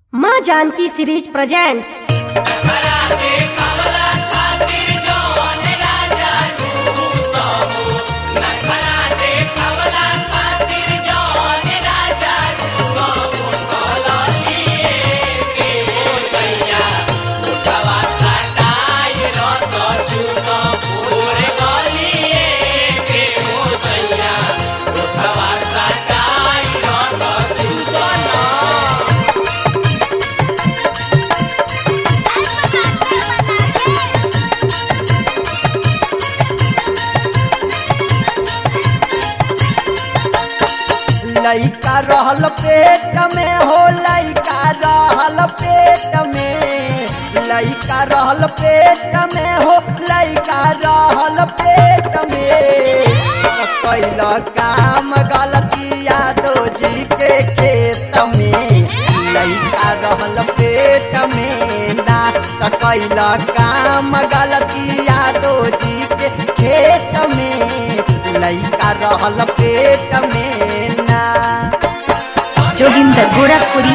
माँ Janaki series presents लइका रहल पेट में हो लइका रहल पेट में लइका रहल पेट में हो लइका रहल पेट में कैल काम गलतिया दो जी के खेत में लइका रहल पेट में ना त कैल काम गलतिया दो जी के खेत में लइका रहल पेट में ना जोगिंदर गोरखपुरी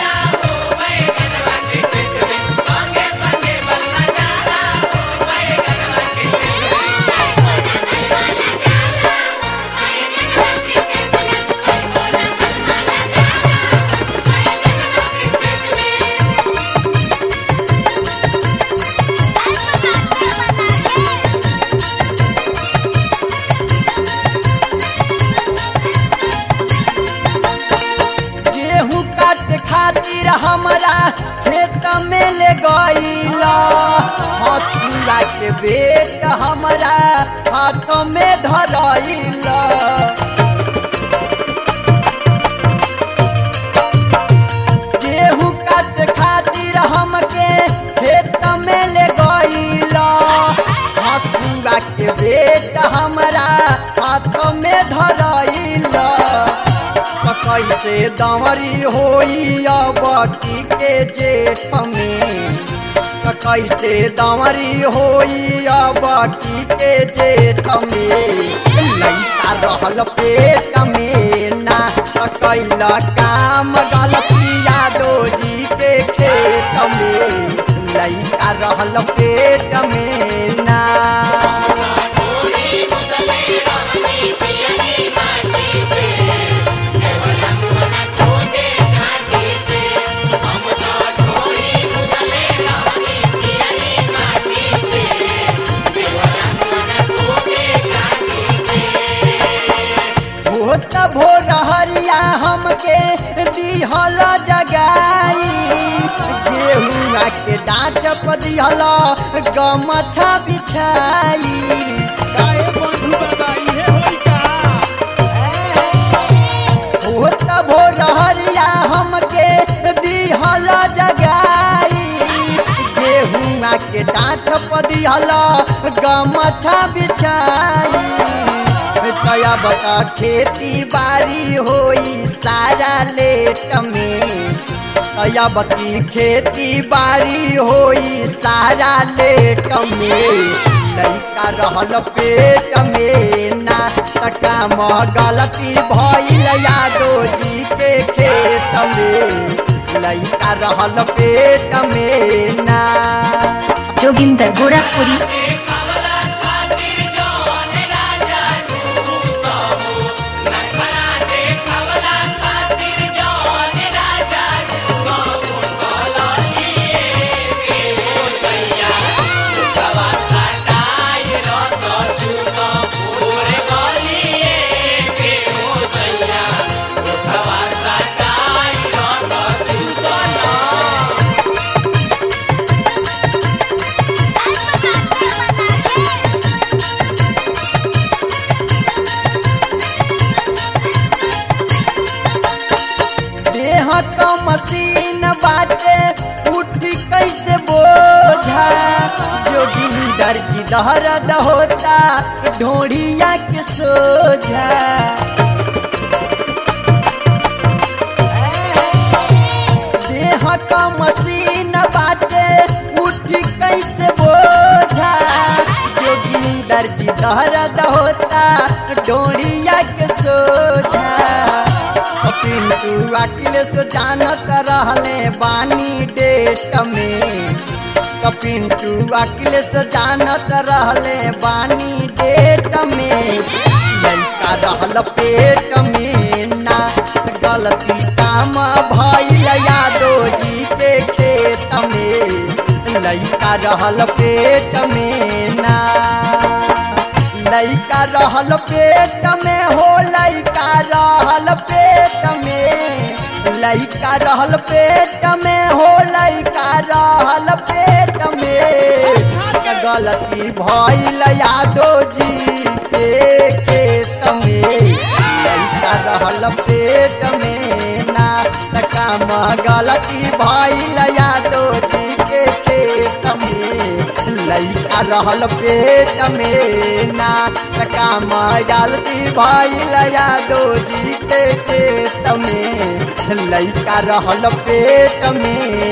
गेहूं काटे खातिर हमरा खेत में ले गईल हसुआ के बेट हमरा हाथ में धरईल गेहूं काटे खातिर हमके खेत में ले गईल हसुआ के बेट हमरा हाथ में धरईल कैसे दमरी होई अब की के जेठ में त कैसे दमरी होई अब की के जेठ में लइका रहल पेट में ना त कैल काम गलतिया दो जी के खेत में लइका रहल पेट में ना होत भोर हरिया हमके दिहल जगाई गेहुआ के डांट पर दिहल गमछा बिछाई काहे बंधु बाबा इहे होई का होत भोर हरिया हमके दिहल जगाई गेहुआ के डांट पर दिहल गमछा बिछाई तया बता खेती बाड़ी होई सारा लेट में तया बकी खेती बाड़ी होई सारा लेट में लइका रहल पेट में ना तका मह गलती भइल यादो जी के खेत में लइका रहल पेट में ना जोगिंदर गोरखपुरी देह क मशीन बाटे उठी कैसे बोझा जोगिंदर जी दहरद होता ढोढ़िया के सोझा देह क मशीन बाटे उठी कैसे बोझा जोगिंदर जी दहरद होता डोरिया के सोझा पिंटू पिंटू अखिलेश जानत रहले बानी डेट में तो पिंटू अखिलेश जानत रहले बानी डेट में लड़का रहल पेट में ना गलती काम भइल यादो जी के खेत में लड़का रहल पेट में ना लइका रहल पेट में हो लइका रहल पेट में लइका रहल पेट में हो लइका रहल पेट में त गलती भइल यादो जी के खेत में लइका रहल पेट में ना त काम गलती भइल यादो जी के खेत में लइका रहल पेट में ना त काम गलती भइल यादो जी के खेत में लइका रहल पेट में